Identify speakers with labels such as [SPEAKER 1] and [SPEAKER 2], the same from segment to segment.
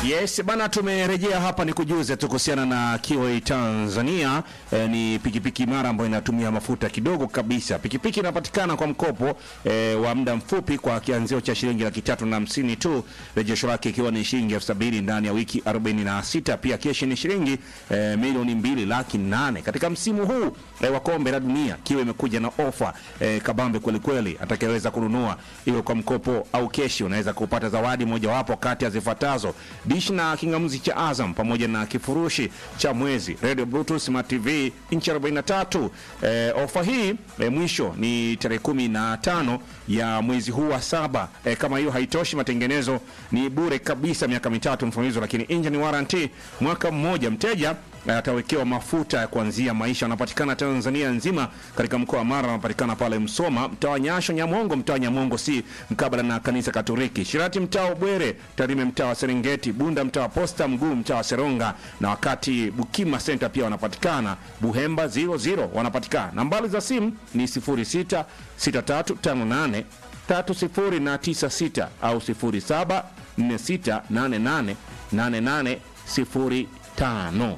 [SPEAKER 1] Yes bana, tumerejea hapa ni kujuze tu kuhusiana na Kiway Tanzania. E, ni pikipiki imara ambayo inatumia mafuta kidogo kabisa. Pikipiki inapatikana kwa mkopo e, wa muda mfupi kwa kianzio cha shilingi laki tatu na hamsini tu, rejesho lake ikiwa ni shilingi elfu sabini ndani ya wiki 46. Pia keshi ni shilingi e, milioni mbili laki nane. Katika msimu huu e, wa kombe la dunia Kiway imekuja na ofa e, kabambe kweli kweli. Atakayeweza kununua iwe kwa mkopo au keshi, unaweza kupata zawadi mojawapo kati ya zifuatazo dish na kingamuzi cha Azam pamoja na kifurushi cha mwezi radio bluetooth smart tv inchi 43. E, ofa hii e, mwisho ni tarehe kumi na tano ya mwezi huu wa saba. E, kama hiyo haitoshi, matengenezo ni bure kabisa miaka mitatu mfululizo, lakini engine warranty mwaka mmoja. Mteja atawekewa mafuta ya kuanzia maisha. Wanapatikana Tanzania nzima, katika mkoa wa Mara wanapatikana pale Msoma, mtaa wa Nyasho, Nyamongo, mtaa wa Nyamongo si mkabala na kanisa Katoliki, Shirati mtaa wa Bwere, Tarime mtaa wa Serengeti, Bunda mtaa wa Posta, Mguu mtaa wa Seronga, na wakati Bukima Center pia wanapatikana, Buhemba 00 wanapatikana. Nambari za simu ni 06 6358 3096 au 07 4688 8805.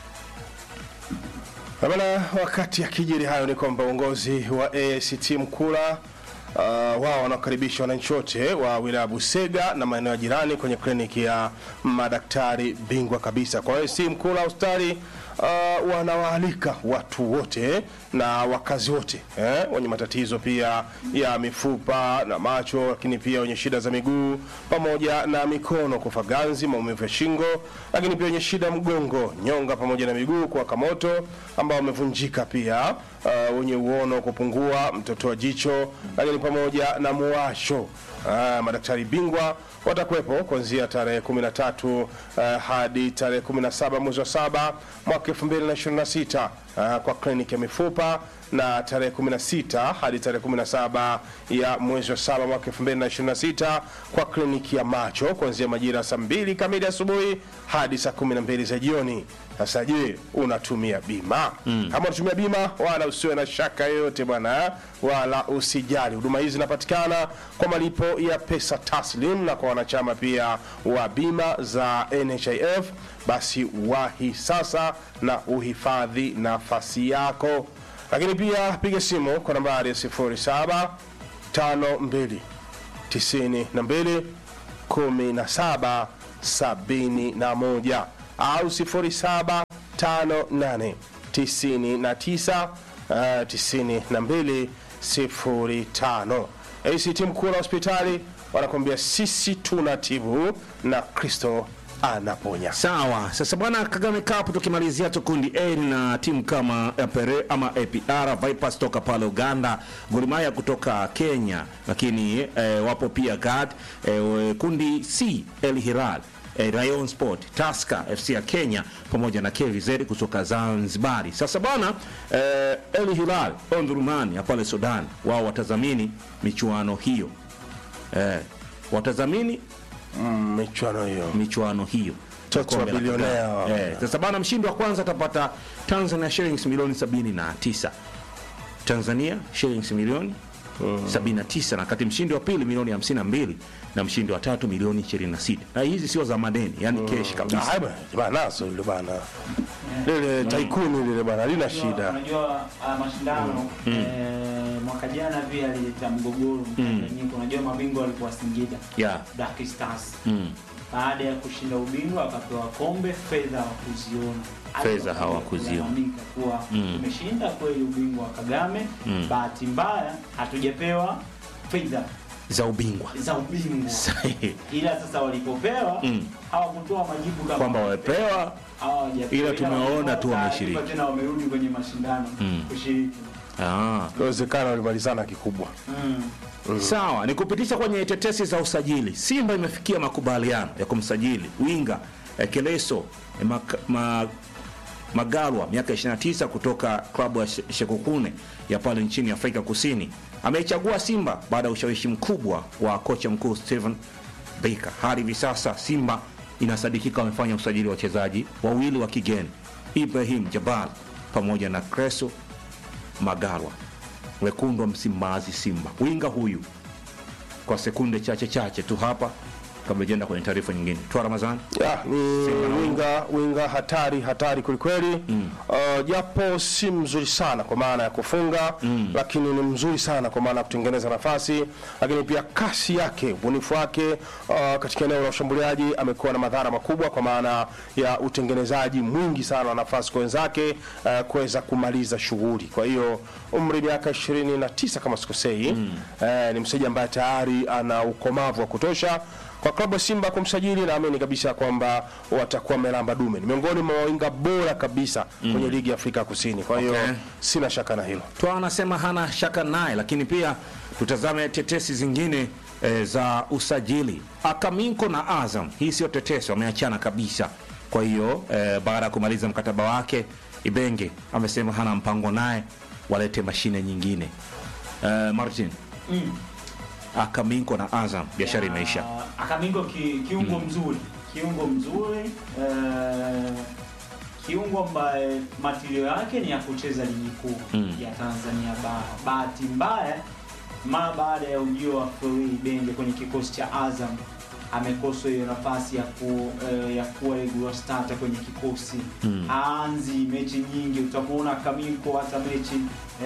[SPEAKER 2] Bana, wakati akijiri hayo ni kwamba uongozi wa ACT Mkula uh, wao wanakaribisha wananchi wote wa wilaya Busega na maeneo ya jirani kwenye kliniki ya madaktari bingwa kabisa. Kwa ACT Mkula hospitali uh, wanawaalika watu wote na wakazi wote eh, wenye matatizo pia ya mifupa na macho, lakini pia wenye shida za miguu pamoja na mikono, kufa ganzi, maumivu ya shingo, lakini pia wenye shida ya mgongo, nyonga pamoja na miguu kuwaka moto, ambao wamevunjika pia, uh, wenye uono kupungua, mtoto wa jicho, lakini pamoja na muwasho. Uh, madaktari bingwa watakuwepo kuanzia tarehe 13 uh, hadi tarehe 17 mwezi wa saba mwaka 2026 uh, kwa kliniki ya mifupa na tarehe 16 hadi tarehe 17 ya mwezi wa saba mwaka 2026 kwa kliniki ya macho kuanzia majira saa mbili kamili asubuhi hadi saa 12 za jioni. Sasa je, unatumia bima? Mm. Kama unatumia bima, wala usiwe na shaka yoyote bwana, eh? wala usijali. Huduma hizi zinapatikana kwa malipo ya pesa taslim na kwa wanachama pia wa bima za NHIF. Basi wahi sasa na uhifadhi nafasi yako, lakini pia piga simu kwa nambari ya 07 52 92 17 71 au 07 58 99 uh, 92 05. ACT Mkula hospitali wanakuambia sisi tunatibu na Kristo anaponya.
[SPEAKER 1] Sawa, sasa bwana Kagame Cup tukimalizia tu kundi A na timu kama APR ama APR Vipers toka pale Uganda, Gor Mahia kutoka Kenya, lakini eh, wapo pia GAD eh, kundi C El Hilal eh, Rayon Sport, Tusker FC ya Kenya pamoja na KVZ kutoka Zanzibari. Sasa bwana eh, El Hilal Omdurman ya pale Sudan, wao watazamini michuano hiyo eh, watazamini
[SPEAKER 2] Mm, michuano hiyo
[SPEAKER 1] michuano hiyo
[SPEAKER 2] Toto wa
[SPEAKER 1] Kombe la
[SPEAKER 2] bilionea
[SPEAKER 1] Kagame.
[SPEAKER 2] wa-
[SPEAKER 1] Eh, sasa bana mshindi wa kwanza atapata Tanzania shillings milioni 79 Tanzania shillings milioni 79 na kati mshindi wa pili milioni 52 na mshindi wa tatu milioni 26 na hizi sio za madeni yani cash kabisa
[SPEAKER 2] Ah, bwana, bwana, naso lile bana lile taikuni lile bana lina shida
[SPEAKER 3] Unajua uh, mashindano eh, mwaka jana pia alileta mgogoro mchanganyiko. Unajua mabingwa walikuwa Singida
[SPEAKER 1] yeah.
[SPEAKER 3] Black Stars.
[SPEAKER 1] mm.
[SPEAKER 3] Baada ya kushinda ubingwa akapewa kombe, fedha hawakuziona.
[SPEAKER 1] Fedha hawakuziona.
[SPEAKER 3] Kulalamika kuwa
[SPEAKER 1] Mm.
[SPEAKER 3] tumeshinda kweli ubingwa wa Kagame,
[SPEAKER 1] Mm.
[SPEAKER 3] bahati mbaya hatujapewa fedha
[SPEAKER 1] za ubingwa
[SPEAKER 3] za ubingwa.
[SPEAKER 1] Sahihi.
[SPEAKER 3] Ila sasa walipopewa
[SPEAKER 1] Mm.
[SPEAKER 3] hawakutoa majibu kama
[SPEAKER 1] kwamba wamepewa
[SPEAKER 3] hawajapewa.
[SPEAKER 1] ila tumewaona tu
[SPEAKER 3] Taarifa
[SPEAKER 1] wameshiriki.
[SPEAKER 3] Tena wamerudi kwenye mashindano
[SPEAKER 1] Mm.
[SPEAKER 3] kushiriki.
[SPEAKER 1] ah.
[SPEAKER 2] inawezekana walimalizana kikubwa
[SPEAKER 3] Mm.
[SPEAKER 1] Sawa, ni kupitisha kwenye tetesi za usajili. Simba imefikia makubaliano ya kumsajili winga eh, Keleso eh, Mak- ma, Magalwa miaka 29 kutoka klabu ya She- Shekukune ya pale nchini Afrika Kusini. Ameichagua Simba baada ya ushawishi mkubwa wa kocha mkuu Steven Baker. Hadi hivi sasa Simba inasadikika wamefanya usajili wa wachezaji wawili wa kigeni, Ibrahim Jabal pamoja na Creso Magalwa, wekundu wa Msimbazi Simba. Winga huyu kwa sekunde chache chache tu hapa kabla jenda kwenye taarifa nyingine. Toa Ramadhani.
[SPEAKER 2] Ya, ni winga winga hatari hatari kwelikweli mm. uh, japo si mzuri sana kwa maana ya kufunga mm. lakini ni mzuri sana kwa maana ya kutengeneza nafasi, lakini pia kasi yake, ubunifu wake uh, katika eneo la ushambuliaji amekuwa na madhara makubwa kwa maana ya utengenezaji mwingi sana wa nafasi kwa wenzake uh, kuweza kumaliza shughuli. Kwa hiyo umri miaka 29 kama sikosei mm. uh, ni mchezaji ambaye tayari ana ukomavu wa kutosha kwa klabu ya Simba kumsajili, naamini kabisa kwamba watakuwa melamba dume. Ni miongoni mwa wawinga bora kabisa kwenye ligi ya Afrika Kusini. Kwa hiyo
[SPEAKER 1] Okay.
[SPEAKER 2] sina shaka na hilo.
[SPEAKER 1] Toa anasema hana shaka naye, lakini pia tutazame tetesi zingine e, za usajili. Akaminko na Azam, hii sio tetesi, wameachana kabisa. Kwa hiyo e, baada ya kumaliza mkataba wake, Ibenge amesema hana mpango naye, walete mashine nyingine. E, Martin
[SPEAKER 3] Mm.
[SPEAKER 1] Akaminko na Azam, biashara
[SPEAKER 3] Ya,
[SPEAKER 1] imeisha.
[SPEAKER 3] Akamingo ki, kiungo mzuri, kiungo mzuri eh, kiungo ambaye matilio yake ni ya kucheza ligi kuu
[SPEAKER 1] Mm.
[SPEAKER 3] ya Tanzania bara. Bahati mbaya, mara baada ya ujio wa Flori Benge kwenye kikosi cha Azam amekosa hiyo nafasi ya ku, eh, ya kuwa regular starter kwenye kikosi
[SPEAKER 1] Mm.
[SPEAKER 3] aanzi mechi nyingi, utamuona Kaminko hata mechi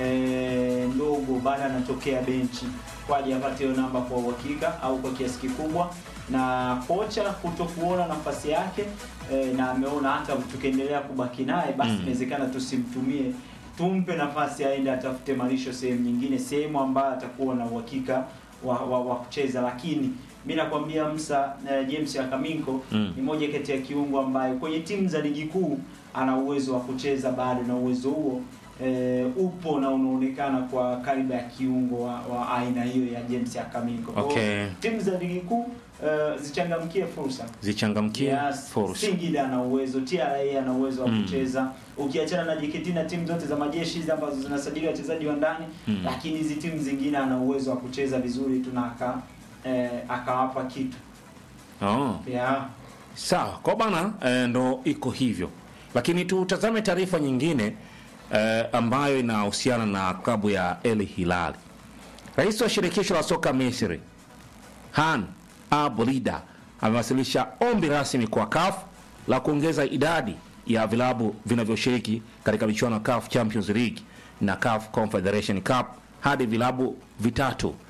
[SPEAKER 3] eh, ndogo baada anatokea benchi kwaje apate hiyo namba kwa uhakika au kwa kiasi kikubwa, na kocha kuto kuona nafasi yake eh, na ameona hata tukiendelea kubaki naye basi
[SPEAKER 1] Mm.
[SPEAKER 3] inawezekana tusimtumie, tumpe nafasi aende atafute malisho sehemu nyingine, sehemu ambayo atakuwa na uhakika wa, wa, wa kucheza, lakini mi nakwambia Msa eh, James Akaminko
[SPEAKER 1] Mm.
[SPEAKER 3] ni moja kati ya kiungo ambaye kwenye timu za ligi kuu ana uwezo wa kucheza bado, na uwezo huo e, upo na unaonekana kwa kariba ya kiungo wa, wa aina hiyo ya James Akaminko. Kwa hiyo,
[SPEAKER 1] Okay.
[SPEAKER 3] timu za ligi kuu e, zichangamkie fursa.
[SPEAKER 1] Zichangamkie
[SPEAKER 3] Yes,
[SPEAKER 1] fursa.
[SPEAKER 3] Singida ana uwezo, TRA ana uwezo wa
[SPEAKER 1] Mm.
[SPEAKER 3] kucheza. Ukiachana na JKT na timu zote za majeshi hizi ambazo zinasajili wachezaji wa ndani,
[SPEAKER 1] Mm.
[SPEAKER 3] lakini hizi timu zingine ana uwezo wa kucheza vizuri tu na aka eh, akawapa kitu.
[SPEAKER 1] Oh.
[SPEAKER 3] Yeah.
[SPEAKER 1] Sawa, kwa bana e, ndo iko hivyo, lakini tutazame taarifa nyingine e, ambayo inahusiana na klabu ya El Hilal. Rais wa shirikisho la soka Misri Han Abrida amewasilisha ombi rasmi kwa CAF la kuongeza idadi ya vilabu vinavyoshiriki katika michuano ya CAF Champions League na CAF Confederation Cup hadi vilabu vitatu